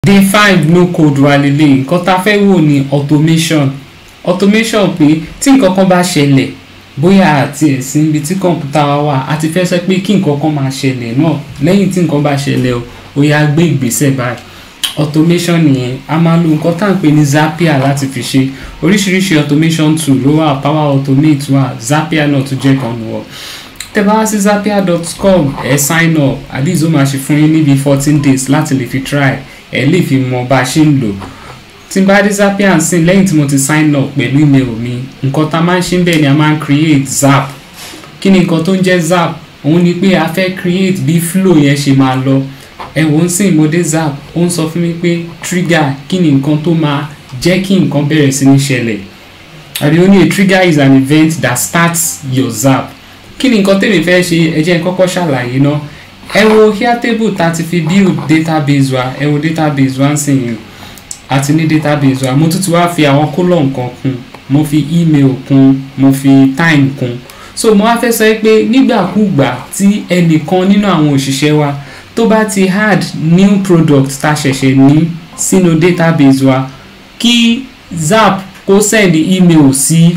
day five no code wà lélẹ̀ nǹkan tá a fẹ́ wò ní automation automation pé tí nǹkan kan bá ṣẹlẹ̀ bóyá àti ẹ̀sìn ibi tí kọ̀ǹpútà wa wà a ti fẹ́ sọ pé kí nǹkan kan máa ṣẹlẹ̀ náà lẹ́yìn tí nǹkan bá ṣẹlẹ̀ o ó yá gbé ìgbésẹ̀ báyìí automation nìyẹn a máa lo nǹkan tá à ń pè ní zapier láti fi ṣe oríṣiríṣi automation tool ló wà power automate wà zapier náà tún jẹ́ kan nù ọ́ tẹ́ bá wá sí zapier.com ẹ sign up àdìs ó máa ṣe fún yín níbi fourteen days láti lè fi try ẹ lè fi mọ bá a ṣe ń lò tí n bá dé zapier ń sìn lẹ́yìn tí mo ti sign up pẹ̀lú email mi nǹkan tá a máa ń ṣe ń bẹ̀ ni a máa ń create zap kí ni nǹkan tó ń jẹ́ zap òun ni pé a fẹ́ create bí flow yẹn ṣe máa lọ ẹ wò ó ń sìn mo dé zap ó ń sọ fún mi pé trigger kí ni nǹkan tó máa jẹ́ kí nǹkan bẹ̀rẹ̀ sí ní ṣẹlẹ̀ àbí ó ní a trigger is an event that starts your zap kí ni nǹkan tèmi fẹ́ ṣe ẹ jẹ́ n kọ́kọ́ ṣàlàyé náà ẹ wo here table tá a ti fi build database wa ẹ wo database wa ń sìn yìí àti ní database wa mo tún ti wá fi àwọn column kan kún mo fi email kún mo fi time kún so mo wá fẹ́ sọ pé nígbàkúgbà tí ẹnìkan nínú àwọn òṣìṣẹ́ wa tó bá ti add new product tá a ṣẹ̀ṣẹ̀ ní sínú database wa kí zap kó send email sí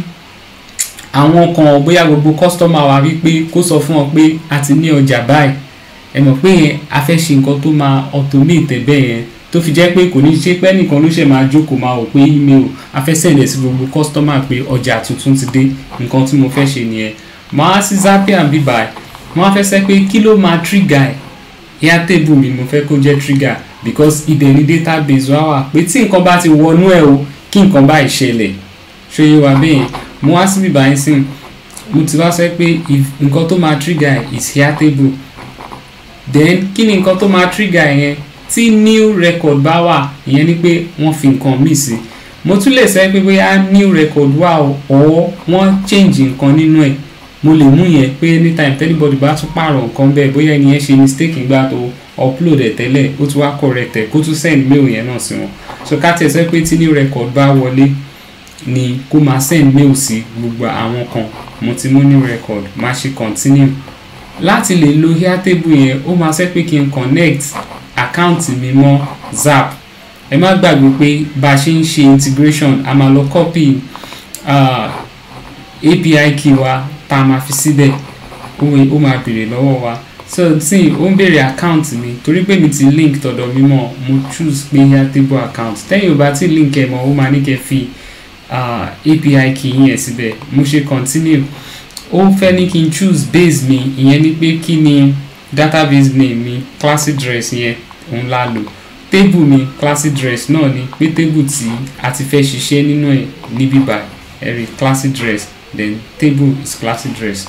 àwọn kan bóyá gbogbo customer wa wípé kó sọ fún ọ pé a ti ní ọjà báyìí ẹ mọ̀ pé yẹn a fẹ́ ṣe nǹkan tó máa automate bẹ́ẹ̀ yẹn tó fi jẹ́ pé kò ní ṣe pé nìkan ló ṣe máa jókòó máa wò pé email a fẹ́ send ẹ̀ sí gbogbo customer pé ọjà tuntun ti dé nǹkan tí mo fẹ́ ṣe nìyẹn màá sí zapier bí báyìí màá fẹ́ sẹ́ pé kí ló máa trigger ẹ̀ airtable mi mo fẹ́ kó jẹ́ trigger because ibẹ̀ ni database wa wà pé tí nǹkan bá ti wọnú ẹ̀ o kí nǹkan bá ìṣẹ̀lẹ̀ ṣòye wa bẹ́ẹ̀ yẹn mo wá síbí báyìí sìn mo ti wá sọ pé nǹkan tó máa trigger is airtable then kí ni nǹkan tó máa trigger yẹn tí new record bá wà ìyẹn ni pé wọ́n fi nǹkan míì sí mo tún lè sọ pé bóyá new record wà or wọ́n change nǹkan nínú ẹ̀ mo lè mú yẹn pé anytime anybody bá tún pààrọ̀ nǹkan bẹ́ẹ̀ bóyá ẹni yẹn ṣe mistake nígbà tó upload ẹ̀ tẹ́lẹ̀ ó tún wá correct ẹ̀ kó tún send mail yẹn náà sí wọn so ká tẹ̀ sọ pé tí new record bá wọlé ni kó máa send mail sí gbogbo àwọn kan mo ti mú new record máa ṣe continue láti lè lo airtable yẹn ó máa ṣe pé kí n connect àkáǹtì mi mọ́ zap ẹ má gbàgbé pé bá a ṣe ń ṣe integration a máa lọ copy uh, API key wa tá a máa fi síbẹ̀ ó máa béèrè lọ́wọ́ wa so tí ó ń béèrè account mi torí pé mi ti link tọ̀dọ̀ mi mọ̀ mo choose pé airtable account tẹ́yìn ò bá ti link ẹ̀ mọ́ ó máa ní kẹ́ fi uh, API key yẹn síbẹ̀ mo ṣe continue ó fẹ́ ní kí n choose base mi ìyẹn ni pé kí ni database name mi classy dress yẹn òun la lò table mi classy dress náà ni pé table tí a ti fẹ́ ṣiṣẹ́ nínú ẹ̀ níbí báyìí ẹ̀rí classy dress then table is classy dress.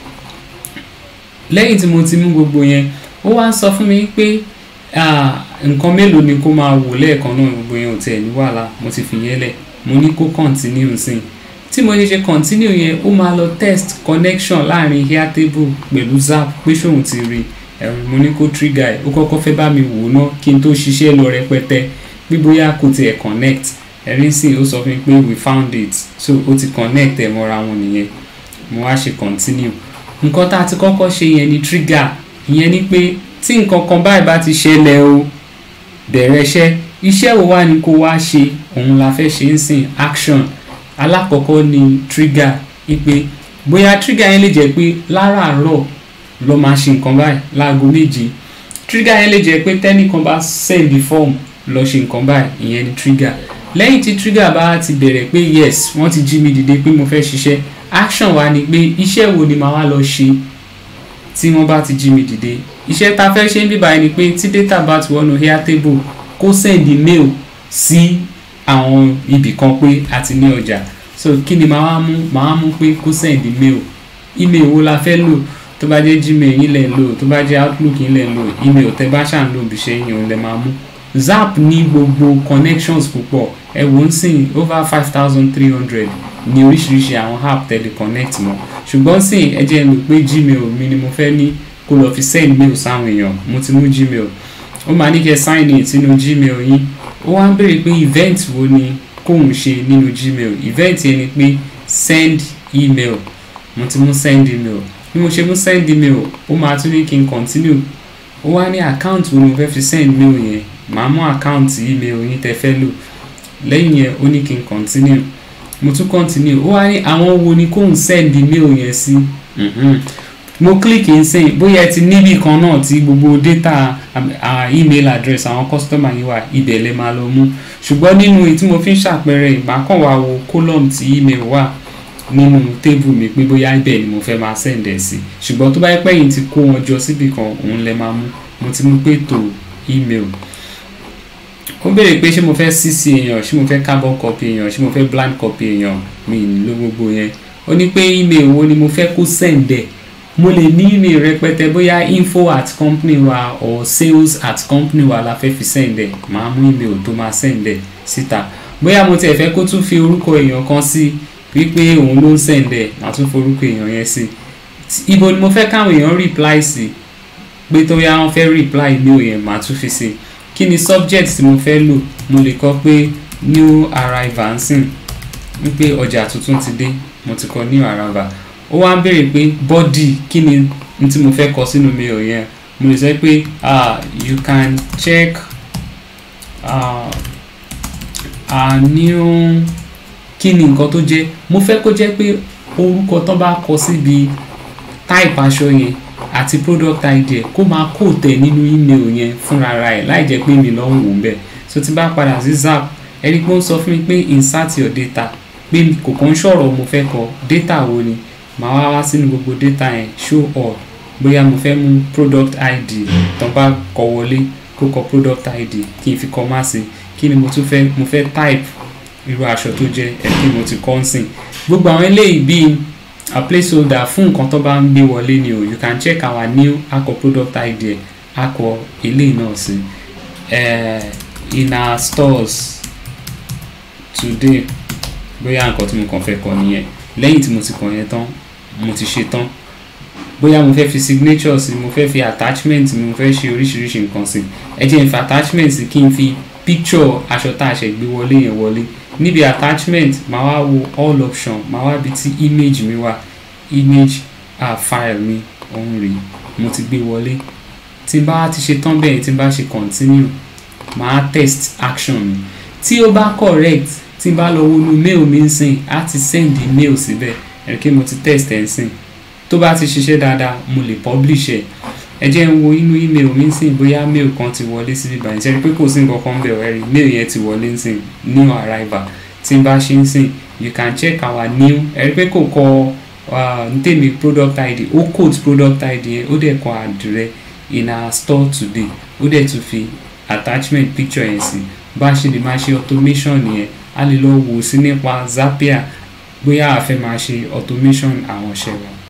lẹ́yìn tí mo ti mú gbogbo yẹn ó wá ń sọ fún mi pé nǹkan mélòó ni kó máa wò lẹ́ẹ̀kan náà gbogbo yẹn ò tẹ̀ ní wàhálà mo ti fi yẹn lẹ̀ mo ní kó continue sí i tí mo ṣe ṣe continue yẹn ó máa lọ test connection láàrin airtable pẹ̀lú zap pé ṣóun ti rí ẹ̀rù mo ní kó trigger ẹ̀ ó kọ́kọ́ fẹ́ bá mi wò ná kí n tó ṣiṣẹ́ lọ rẹpẹtẹ bí bóyá kò tiẹ̀ connect ẹ̀rín sì ó sọ fún mi pé we found it so ó ti connect ẹ̀ mọ́ra wọn nìyẹn mo wá ṣe continue nǹkan tá a ti kọ́kọ́ ṣe yẹn ni trigger ìyẹn ni pé tí nǹkan kan báyìí bá ti ṣẹlẹ̀ o bẹ̀rẹ̀ iṣẹ́ iṣẹ́ wo wá ni kó wá ṣe òun la fẹ́ ṣe ń sìn action alákọ̀ọ́kọ́ ni trigger ipe bóyá trigger yẹn lè jẹ́ pé láràárọ̀ lọ máa ṣe nǹkan báyìí láago méje trigger yẹn lè jẹ́ pé tẹ́nìkan bá send the form lọ ṣe nǹkan báyìí ìyẹn ni trigger lẹ́yìn tí trigger bá ti bẹ̀rẹ̀ pé yes wọ́n ti jí mi dìde pé mo fẹ́ ṣiṣẹ́ action wa ni pé iṣẹ́ wo ni màá wá lọ ṣe tí wọ́n bá ti jí mi dìde iṣẹ́ ta fẹ́ ṣe ń bíbá ẹni pé tí data bá ti wọnú airtable kó send mail sí àwọn ibì kan pé a ti ní ọjà so kí ni màá mú màá mú pé kó send mail email wo la fẹ́ lò tó bá jẹ́ gmail yín lẹ̀ ń lò tó bá jẹ́ outlook yín lẹ̀ ń lò email tẹ́ bá ṣà ń lò bí ṣe yàn lẹ̀ máa mú zap ní gbogbo connections púpọ̀ ẹ wò ń sìn over five thousand three hundred ní oríṣiríṣi àwọn app tẹ́lẹ̀ connect mọ́ ṣùgbọ́n sìn ẹ jẹ́ lò pé gmail mi ni mo fẹ́ ní kó lọ fi send mail sáwọn èèyàn mo ti mú gmail ó máa ní kẹ́ sign in sínú gmail yín ó wá ń béèrè pé event wo ni kóun ṣe nínú gmail event yẹn ni pé send email mo ti mú send email bí mo ṣe mú send email ó máa tún ní kí n continue ó wá ní account wo ni mo fẹ́ fi send mail yẹn màá mú àkáǹtì email yín tẹ́ fẹ́ lò lẹ́yìn yẹn ó ní kí n continue mo tún continue ó wá ní àwọn wo ni kóun send email yẹn sí Mhm. mo click n sìn bóyá ẹ ti níbì kan náà tí gbogbo data um, uh, email address àwọn customer yìí wà ibẹ̀ lẹ máa lọ mú ṣùgbọ́n nínú èyí tí mo fi ń ṣàpẹẹrẹ ìgbà kan wà wo column tí email wà nínú tébù mi pé bóyá ibẹ̀ ni mo fẹ́ máa send ẹ̀ sí ṣùgbọ́n tó bá yẹ pé yìí ti kó wọn jọ síbì kan òun lẹ máa mú mo ti mú pé tó email ó béèrè pé ṣé mo fẹ́ cc èèyàn ṣé mo fẹ́ carbon copy èèyàn ṣé mo fẹ́ blind copy èèyàn mi ì lo gbogbo yẹn ó ní pé email wo ni mo fẹ́ kó send ẹ̀ mo lè ní email rẹpẹtẹ bóyá info at company wa or sales at company wa la fẹ́ fi send ẹ̀ màá mú email tó máa send ẹ̀ síta bóyá mo tiẹ̀ fẹ́ kó tún fi orúkọ èèyàn kan sí wípé òun ló ń send ẹ̀ màá tún forúkọ èèyàn yẹn sí ibo ni mo fẹ́ káwọn èèyàn reply sí pé tó yá wọn fẹ́ reply email yẹn màá tún fi sí kí ni subject tí mo fẹ́ lò mo lè kọ pé new arrival ń sìn wípé ọjà tuntun ti dé mo ti kọ new arrival ó wá ń béèrè pé body kí ni n tí mo fẹ́ kọ sínú mail yẹn mo lè sọ pé ah you can check ah a new kí ni nǹkan tó jẹ́ mo fẹ́ kó jẹ́ pé orúkọ tán bá kọ síbi type aṣọ yẹn àti product id ẹ̀ kó máa kó tẹ̀ nínú email yẹn fúnra ra ẹ̀ láì jẹ́ pé mi lọ́ ń wò ń bẹ̀ so tí bá padà sí zap ẹni pé ó ń sọ fún mi pé insert your data pé kò kàn ń ṣọ̀rọ̀ mo fẹ́ kọ data wo ni màá wá wá sínú gbogbo data yẹn show all bóyá mo fẹ́ mú product id tán bá kọ wọlé kó kọ product id kí n fi kọ má sí kí ni mo tún fẹ́ mo fẹ́ type irú aṣọ tó jẹ́ ẹ̀ kí mo ti kọ́ ń sìn gbogbo àwọn eléyìí bíi a placeholder fún nǹkan tó bá ń gbé wọlé ni o you can check our new akọ product id ẹ̀ akọ eléyìí náà sí uh, in our stores today bóyá nǹkan tí mo kàn fẹ́ kọ nìyẹn lẹ́yìn tí mo ti kọ yẹn tán mo ti ṣe tán bóyá mo fẹ́ fi signature sí mo fẹ́ fi attachment mi mo fẹ́ ṣe oríṣiríṣi nǹkan sí ẹ jẹ́ n fi attachment sí kí n fi picture aṣọ tá a ṣe gbé wọlé yẹn wọlé níbi attachment màá wá wo all option màá wá bi tí image mi wà image uh, file mi òun rèé mo ti gbé wọlé tí n bá ti ṣe tán bẹ́ẹ̀ tí n bá ṣe continue màá test action mi tí ó bá correct tí n bá lọ wọnú mail mi ń sìn á ti send mail síbẹ̀ ẹ̀rí kí mo ti test ẹ̀ ń sìn tó bá ti ṣiṣẹ́ dáadáa mo lè publish ẹ̀ ẹ jẹ́ ń wo inú email mi ń sìn bóyá mail kan ti wọlé sí bíbá ìṣẹ́rí pé kò sí nǹkan kan bẹ̀ ẹ̀rí mail yẹn ti wọlé ń sìn new arrival tí n bá ṣe ń sìn you can check our new ẹ̀rí pé kò kọ n tèmi product id ó code product id yẹn ó dẹ̀ kọ àdìrẹ in our store today ó dẹ̀ tún fi attachment picture yẹn sí bá a ṣe lè máa ṣe automation yẹn a lè lọ wò sí nípa Zapier bóyá a fẹ́ máa ṣe automation àwọn iṣẹ́ wa.